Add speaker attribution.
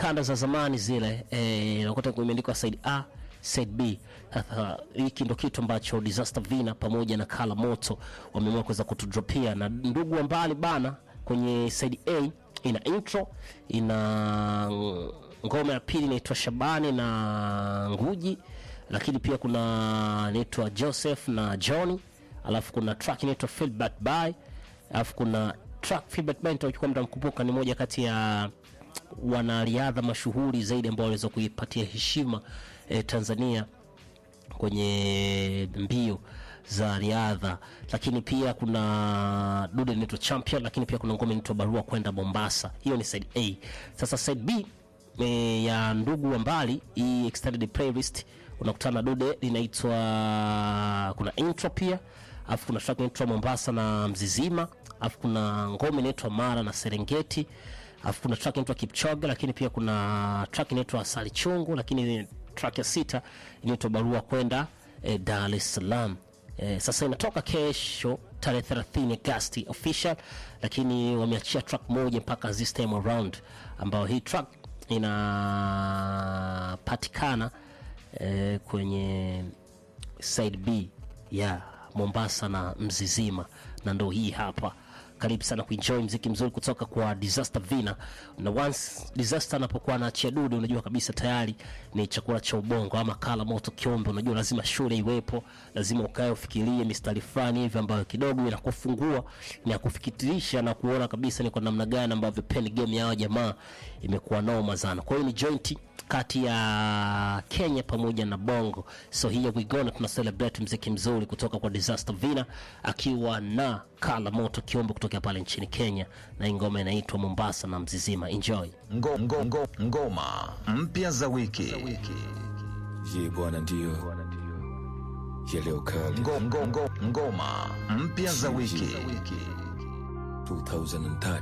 Speaker 1: kanda za zamani zile eh, nakuta imeandikwa side A side B. Sasa hiki ndo kitu ambacho Disaster Vina pamoja na Kala Moto wameamua kuweza kutudropia, na ndugu wa mbali bana, kwenye side A ina intro, ina ngoma ya pili inaitwa Shabani na Nguji, lakini pia kuna inaitwa Joseph na Johnny, alafu kuna track inaitwa Feel Back By, alafu kuna track Feel Back By nitakuwa mtamkumbuka, ni moja kati ya wanariadha mashuhuri zaidi ambao waliweza kuipatia heshima eh, Tanzania kwenye mbio za riadha, lakini pia kuna dude inaitwa Champion, lakini pia kuna ngoma inaitwa Barua kwenda Mombasa. Hiyo ni side A. Sasa side B e, ya ndugu wa mbali, hii extended playlist unakutana na dude linaitwa kuna intro pia, alafu kuna track inaitwa Mombasa na Mzizima, alafu kuna ngoma inaitwa Mara na Serengeti, alafu kuna track inaitwa Kipchoge, lakini pia kuna track inaitwa Asali Chungu, lakini track ya sita inaitwa Barua kwenda eh, Dar es Salaam. Eh, sasa inatoka kesho tarehe 30 Agosti official, lakini wameachia track moja mpaka this time around, ambayo hii track inapatikana eh, kwenye side B ya Mombasa na Mzizima, na ndo hii hapa. Karibu sana kuenjoy mziki mzuri kutoka kwa Disaster Vina, na once Disaster anapokuwa anaachia dude, unajua kabisa tayari ni chakula cha ubongo ama kala moto kiombe. Unajua lazima shule iwepo, lazima ukae ufikirie mistari fulani hivi ambayo kidogo inakufungua na kufikirisha na kuona kabisa ni kwa namna gani ambavyo pen game ya hawa jamaa imekuwa noma sana. Kwa hiyo ni joint kati ya Kenya pamoja na Bongo. So here we go, na tuna celebrate mziki mzuri kutoka kwa Disaster Vina akiwa na Kala Moto Kiombo kutoka pale nchini Kenya, na hii ngoma inaitwa Mombasa na Mzizima. Enjoy.
Speaker 2: Ngo, ngo, ngo, ngoma mpya za wiki
Speaker 3: Ye bwana ndio ya leo kali
Speaker 2: ngo, ngo, ngo, ngoma mpya za wiki
Speaker 3: 2030